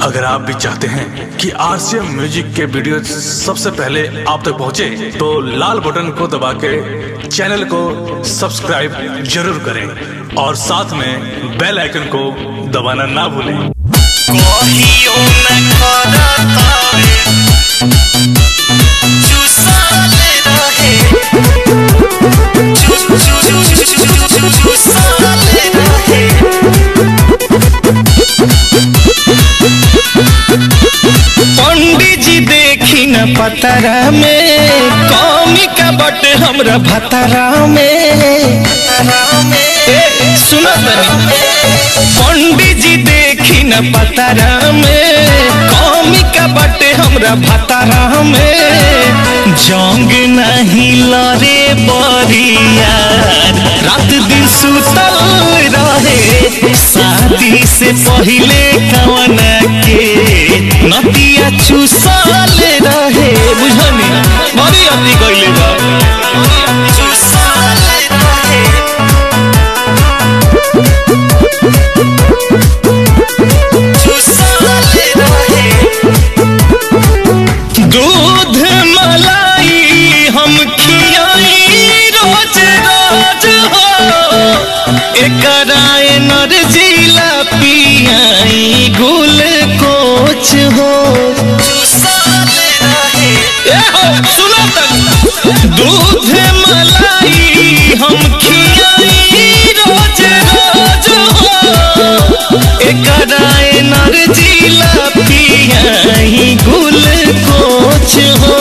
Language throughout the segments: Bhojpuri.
अगर आप भी चाहते हैं कि आरसीएम म्यूजिक के वीडियो सबसे पहले आप तक पहुंचे, तो लाल बटन को दबा के चैनल को सब्सक्राइब जरूर करें और साथ में बेल आइकन को दबाना ना भूलें कहियो न करतावे चुसाले रहे चु चु चु चु चु चु चुसाले रहे पंडित जी देखी न पतरा में कौमी का बट हमरा भतरा में ए, सुनो तनी पंडित जी देखी न पतरा में कौमी का बट हमरा भतरा में जंग नहीं लरे बरिया रात दिन सुतल रहे शादी से पहले कवन के नदिया चुसल रहे बुझनी बड़ी अति गइले बा चुसाले रहे चुसाले रहे दूध मलाई हम खियाई रोज रोज हो एकरा एनर्जीला पियाई गुल कोच हो चुसाले रहे ए हो सुनो तक दूध मलाई हम खियाई रोज रोज हो एकरा एनर्जीला पियाई गुल कोच हो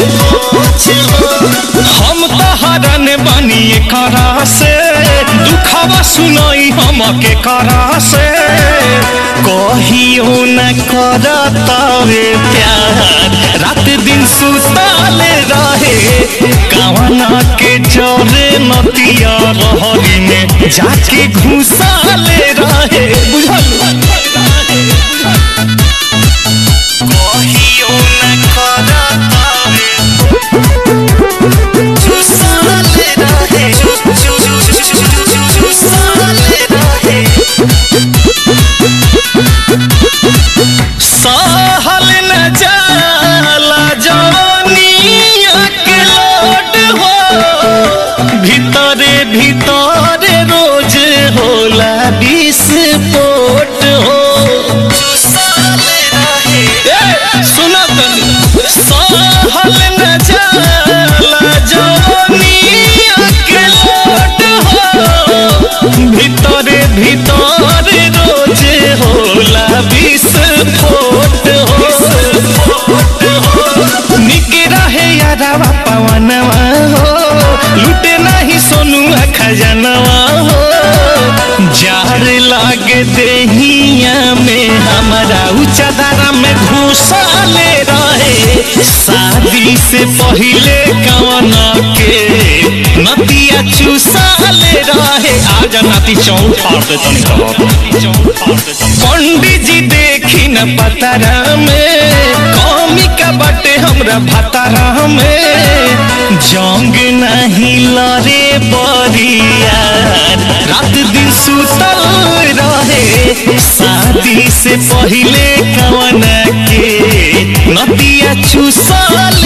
हम तो हरन बनी करा से दुखवा सुनाई हम के करा से कहियो न करतावे प्यार रात दिन सुताले रहे कावना के चोरे नतिया रहरी में जाके घुसाले रहे बुझल कहियो न करतावे चुसाले रहे चु चु चु चु चु चु चुसाले रहे सहल न जाला जवानिया के लोड हो भीतरे भीतरे रोज होला विस्फोट हो चुसाले रहे ए, सुनो तनी सहल न जाला जवानिया के लोड हो भीतरे भीतरे रोज होला विस्फोट हो निक रहे यादवा पवनवा हो लूटे नहीं सोनुआ खजनवा हो जार लागे देहिया में हमारा उचादारा में घुसाले रहे शादी से पहले कवना के नतिया चुसाले रहे आज नाती चौक फाड़ दे तनी पंडित जी देखी न पतरा में कौमी का बटे हमरा भतरा में जंग नहीं लरे बरिया रात दिन सुतल रहे शादी से पहले कवन के नतिया चुसल